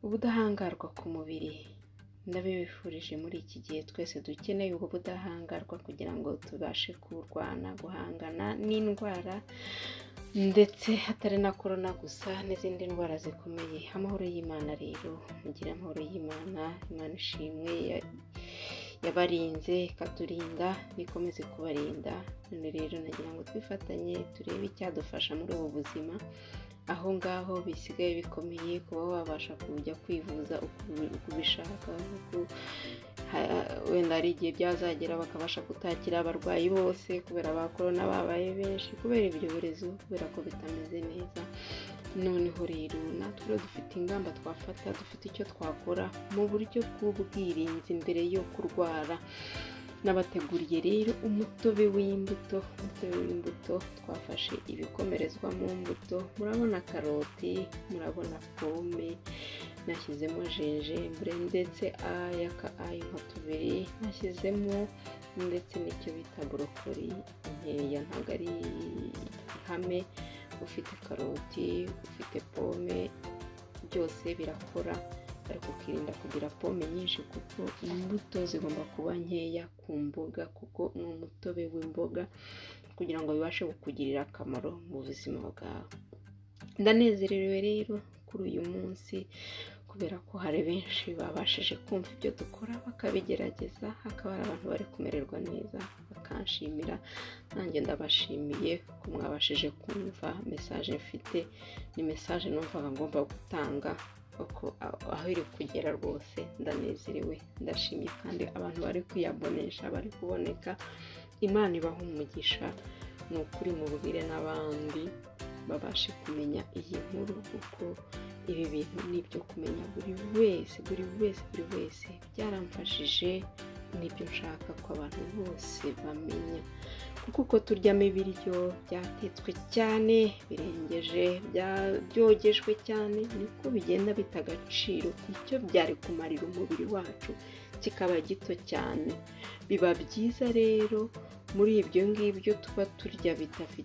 Ubudahangarwa ku mubiri ndabibifurije muri iki gihe twese dukeneye ubwo budahangarwa kugira ngo tubashe kurwana guhangana n'indwara ndetse hatari na korona gusa n'izindi ndwara zikomeye amahoro y'imana rero mugira amahoro y'imana imana ishimwe yabarinze ikaturinda nikomeze kubarinda none rero nagira ngo twifatanye turebe icyadufasha muri ubu buzima aho ngaho bisigaye bikomeye kuba wabasha kujya kwivuza uko ubishaka wenda hari igihe byazagera bakabasha kutakira abarwayi bose kubera ba korona babaye benshi kubera ibyorezo kubera ko bitameze neza noneho rero natwe dufite ingamba twafata dufite icyo twakora mu buryo bw'ubwirinzi mbere yo kurwara nabateguriye rero umutobe w'imbuto umutobe w'imbuto twafashe ibikomerezwa mu mbuto murabona karoti murabona pome nashyizemo jenjembure ndetse aya ka ayo nka tubiri nashyizemo ndetse n'icyo bita borokori nkeya ntabwo ari ihame ufite karoti ufite pome byose birakora ariko ukirinda kugira pome nyinshi kuko imbuto zigomba kuba nkeya ku mboga kuko ni umutobe w'imboga kugira ngo bibashe kukugirira akamaro mu buzima bwawe ndanezerewe rero kuri uyu munsi kubera ko hari benshi babashije kumva ibyo dukora bakabigerageza hakaba hari abantu bari kumererwa neza bakanshimira nanjye ndabashimiye ko mwabashije kumva mesaje mfite ni mesaje numvaga ngomba gutanga uko aho iri kugera rwose ndanezerewe ndashimye kandi abantu bari kwiyabonesha bari kuboneka imana ibaha umugisha ni ukuri mubwire n'abandi babashe kumenya iyi nkuru kuko ibi bintu ni ibyo kumenya buri wese buri wese buri wese byaramfashije nibyo nshaka ko abantu bose bamenya kuko uko turyamo ibiryo byatetswe cyane birengeje byogejwe cyane niko bigenda bita agaciro icyo byari kumarira umubiri wacu kikaba gito cyane biba byiza rero muri ibyo ngibyo tuba turya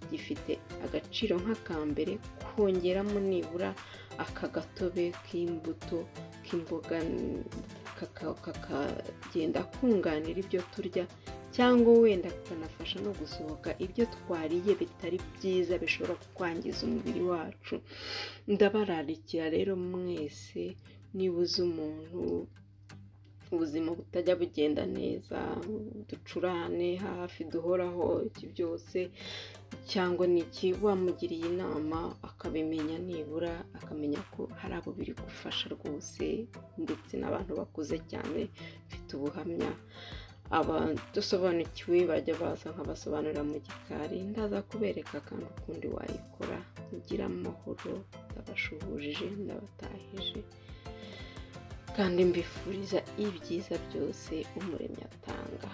gifite agaciro nk'akambere kongeramo nibura aka gatobe k'imbuto k'imboga kakagenda kunganira ibyo turya cyangwa wenda kakanafasha no gusohoka ibyo twariye bitari byiza bishobora kwangiza umubiri wacu ndabararikira rero mwese niba uzi umuntu ubuzima butajya bugenda neza ducurane hafi duhoraho iki byose cyangwa iki wamugiriye inama akabimenya nibura akamenya ko hari abo biri gufasha rwose ndetse n'abantu bakuze cyane mfite ubuhamya abadusobanukiwe bajya baza nkabasobanurira mu gikari ndaza kubereka kandi ukundi wayikora ugira amahoro ndabashuhurije ndabatahije kandi mbifuriza ibyiza byose umuremyi atanga